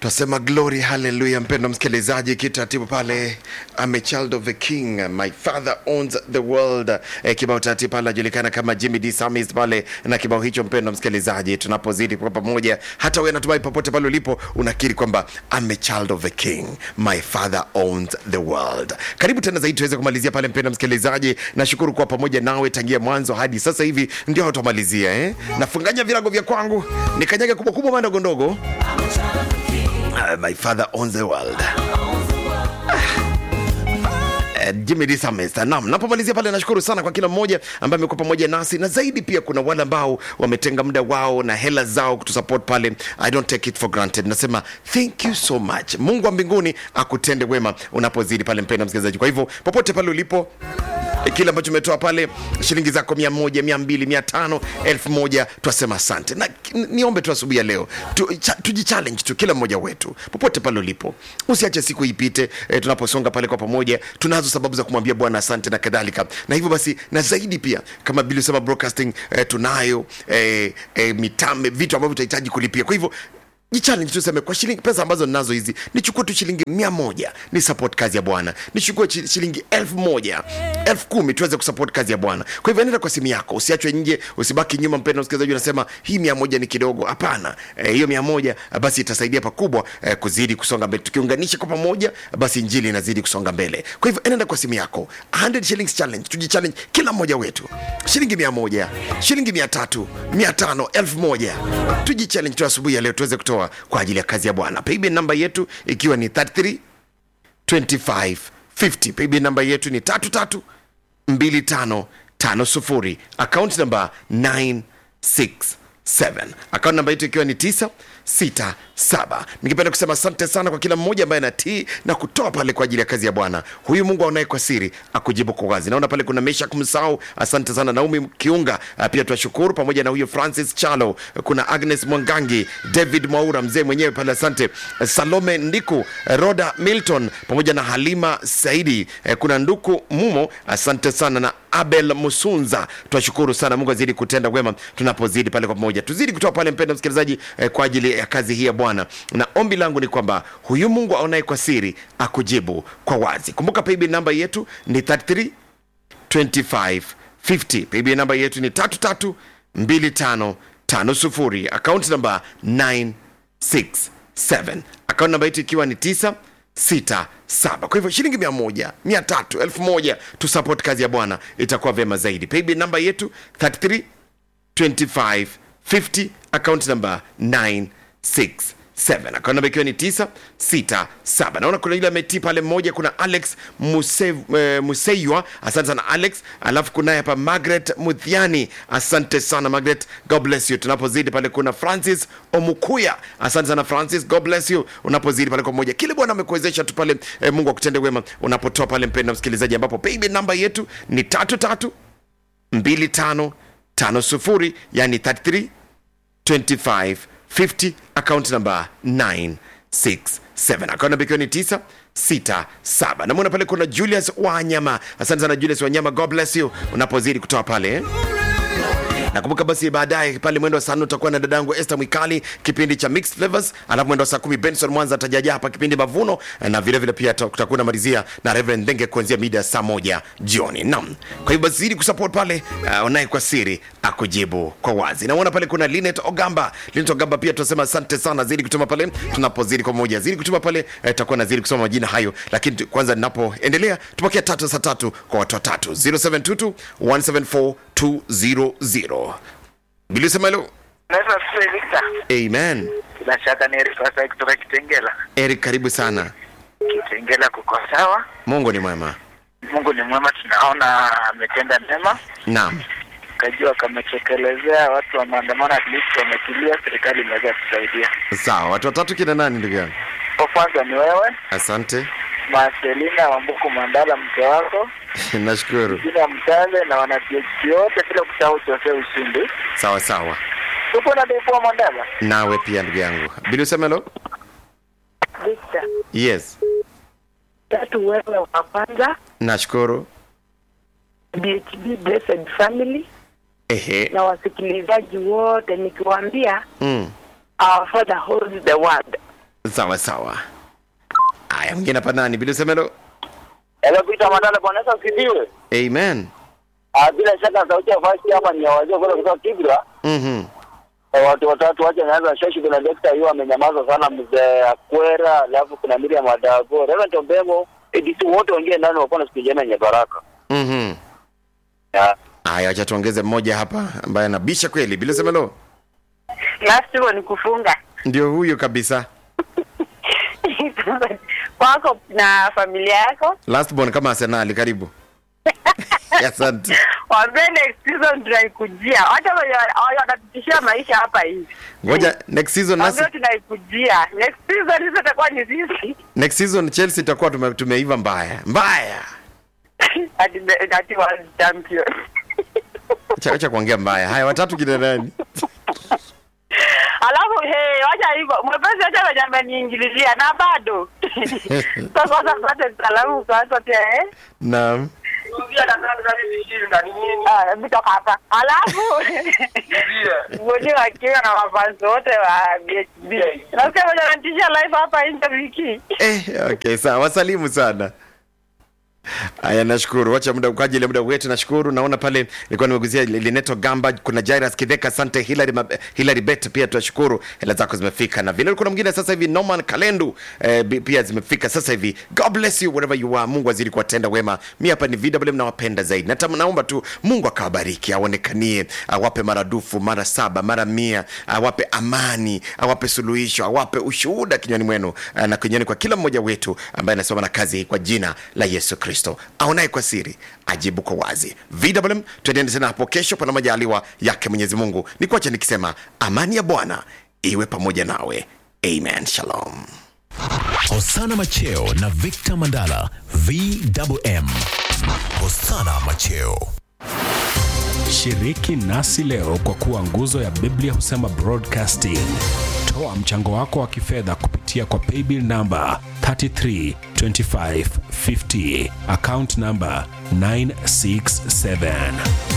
twasema glory haleluya mpendo msikilizaji kitaratibu pale I'm a child of the king my father owns the world eh, kibao taratibu pale anajulikana kama Jimmy D Samis pale na kibao hicho mpendo msikilizaji tunapozidi kwa pamoja hata wewe natumai popote pale ulipo unakiri kwamba I'm a child of the king my father owns the world karibu tena zaidi tuweze kumalizia pale mpendo msikilizaji nashukuru kuwa pamoja nawe tangia mwanzo hadi sasa hivi ndio tutamalizia eh? nafunganya virago vya kwangu nikanyage kubwa kubwa mandogo ndogo Uh, my father owns the world. Uh, Jimmy D Samesta. Naam, napomalizia pale nashukuru sana kwa kila mmoja ambaye amekuwa pamoja nasi na zaidi pia kuna wale ambao wametenga muda wao na hela zao kutusupport pale. I don't take it for granted. Nasema thank you so much. Mungu wa mbinguni akutende wema unapozidi pale mpendwa msikilizaji. Kwa hivyo popote pale ulipo E, kile ambacho umetoa pale shilingi zako mia moja mia mbili mia tano elfu moja twasema asante na n- niombe tu asubuhi ya leo tu, cha, tujichallenge tu kila mmoja wetu popote pale ulipo usiache siku ipite e, tunaposonga pale kwa pamoja tunazo sababu za kumwambia bwana asante na kadhalika na hivyo basi na zaidi pia kama bili usema broadcasting e, tunayo e, e, mitame vitu ambavyo tutahitaji kulipia kwa hivyo jichallenge tuseme kwa shilingi pesa ambazo ninazo hizi nichukue tu shilingi mia moja ni support kazi ya bwana nichukue chi- shilingi elfu moja elfu kumi tuweze kusupport kazi ya bwana kwa hivyo nenda kwa simu yako usiachwe nje usibaki nyuma mpendo msikilizaji unasema hii mia moja ni kidogo hapana Eh, hiyo mia moja eh, basi itasaidia pakubwa eh, kuzidi kusonga mbele tukiunganisha kwa pamoja basi njili inazidi kusonga mbele kwa hivyo enenda kwa simu yako 100 shillings challenge tujichallenge kila mmoja wetu shilingi mia moja shilingi mia tatu mia tano elfu moja tujichallenge tu asubuhi ya leo tuweze kutoa kwa ajili ya kazi ya bwana paybill namba yetu ikiwa ni 33 25 50 paybill namba yetu ni tatu tatu 2550 akaunti namba 967 akaunti namba yetu ikiwa ni 967 ningependa kusema asante sana kwa kila mmoja ambaye anatii na kutoa pale kwa ajili ya kazi ya bwana huyu mungu aonaye kwa siri akujibu kwa wazi naona pale kuna mesha kumsahau asante sana naumi kiunga Ah, pia tunashukuru pamoja na huyo francis chalo kuna agnes mwangangi david mwaura mzee mwenyewe pale asante salome ndiku roda milton pamoja na halima saidi Eh, kuna nduku mumo asante sana na abel musunza twashukuru sana mungu azidi kutenda wema tunapozidi pale kwa pamoja tuzidi kutoa pale mpenda msikilizaji eh, kwa ajili ya kazi hii ya bwana na ombi langu ni kwamba huyu mungu aonaye kwa siri akujibu kwa wazi kumbuka paybill namba yetu ni 33 2550 paybill namba yetu ni 332550 akaunti namba 967 akaunti namba yetu ikiwa ni 967 kwa hivyo shilingi mia moja mia tatu elfu moja tusupport kazi ya bwana itakuwa vyema zaidi paybill namba yetu 33 2550 account number 967 account number ikiwa ni 967 naona kuna yule ametii pale mmoja kuna alex Muse, eh, museiwa asante sana alex alafu kunaye hapa margaret mudhiani asante sana margaret god bless you tunapozidi pale kuna francis omukuya asante sana francis god bless you unapozidi pale kwa moja kile bwana amekuwezesha tu pale eh, mungu akutende wema unapotoa pale mpenda msikilizaji ambapo paybill namba yetu ni tatu tatu 2550 yani 33 25 50 account number 967 account number ikiwa ni 967 namwona pale kuna julius wanyama asante sana julius wanyama god bless you unapozidi kutoa pale eh? nakumbuka basi baadaye pale mwendo wa saa nne utakuwa na dadangu Esther Mwikali kipindi cha Mixed Flavors, alafu mwendo wa saa kumi Benson Mwanza atajaja hapa kipindi Mavuno, na vile vile pia tutakuwa namalizia na Reverend Ndenge kuanzia mida ya saa moja jioni. Naam, kwa hivyo basi zidi kusupport pale, uh, unaye kwa siri akujibu kwa wazi. Naona pale kuna Linet Ogamba, Linet Ogamba pia tunasema asante sana, zidi kutuma pale, tunapozidi kwa moja, zidi kutuma pale, eh, tutakuwa na zidi kusoma majina hayo, lakini tu- kwanza ninapoendelea tupokea tatu saa tatu kwa watu watatu 0722 174 200 bilisema hilo Naitwa Sule Victor. amen Bila shaka ni Eric Wasai kutoka Kitengela. eric karibu sana Kitengela kuko sawa, mungu ni mwema Mungu ni mwema, tunaona ametenda mema, naam kajua kametekelezea watu wa maandamano, at least wametulia, serikali imeweza kusaidia. sawa watu watatu kina nani ndugu yangu Kwa kwanza ni wewe asante Marcelina Wambuku Mandala, mke wako nashukuru jina Mtale na wana PhD wote, bila kusahau Jose Ushindi. sawa sawa Tupo na Depo Mandala. nawe pia ndugu yangu bili useme hilo Victor, yes tatu wewe wa kwanza, nashukuru BHB Blessed Family ehe na wasikilizaji wote nikiwaambia mm. our father holds the world. sawa sawa haya mwingine hapa nani bila semelo Hello Peter Mandala, Bwana Yesu asifiwe. amen Ah, bila shaka sauti ya fasi hapa ni ya wazee kule kutoka Kibra. Mhm. Eh, Watu watatu wacha naanza shashi, kuna Dexter hiyo amenyamaza sana, mzee Akwera, alafu kuna Miriam Adago, Reverend Ombemo, ADC wote wengine ndani wako na siku njema yenye baraka. Mhm. Ya. haya acha tuongeze mmoja hapa ambaye anabisha kweli bila semelo last one kufunga ndio huyo kabisa kwako na familia yako last born kama arsenali karibu asante wambie next season tunaikujia hata wenye wenye wanatutishia maisha hapa hivi ngoja next season nasi wambie tunaikujia next season hizo itakuwa ni sisi next season chelsea itakuwa tume, tumeiva mbaya mbaya ati ati world champion Acha- acha kuongea mbaya haya watatu kina nani alafu hey, wacha hivyo mwepesi wacha wenye ameniingililia na bado takosa pate salamu kwanza pia eh naam Ah, mtoka hapa alafu ngoni wakiwa na mafanzi wote wa BHB nasikia wenye wanatishia live hapa nje wiki eh, okay sawa wasalimu sana haya nashukuru wacha muda kwa ajili ya muda wetu nashukuru naona pale nilikuwa nimeguzia lineto gamba kuna jairus kidheka asante hilary, Mab- hilary bet pia tunashukuru hela zako zimefika na vile kuna mwingine sasa hivi norman kalendu eh, bi- pia zimefika sasa hivi god bless you wherever you are mungu azidi kuwatenda wema mi hapa ni vw nawapenda zaidi Nata, naomba tu mungu akawabariki aonekanie awape maradufu mara saba mara mia awape amani awape suluhisho awape ushuhuda kinywani mwenu eh, na kinywani kwa kila mmoja wetu ambaye anasoma na kazi hii kwa jina la yesu kristo aonaye kwa siri ajibu kwa wazi vw tuendeni tena hapo kesho pana majaliwa yake mwenyezi mungu ni kuacha nikisema amani ya bwana iwe pamoja nawe amen shalom Hosana Macheo na Victor Mandala VMM. Hosana Macheo. Shiriki nasi leo kwa kuwa nguzo ya Biblia husema broadcasting. Toa mchango wako wa kifedha kupitia kwa paybill namba 332550 account namba 967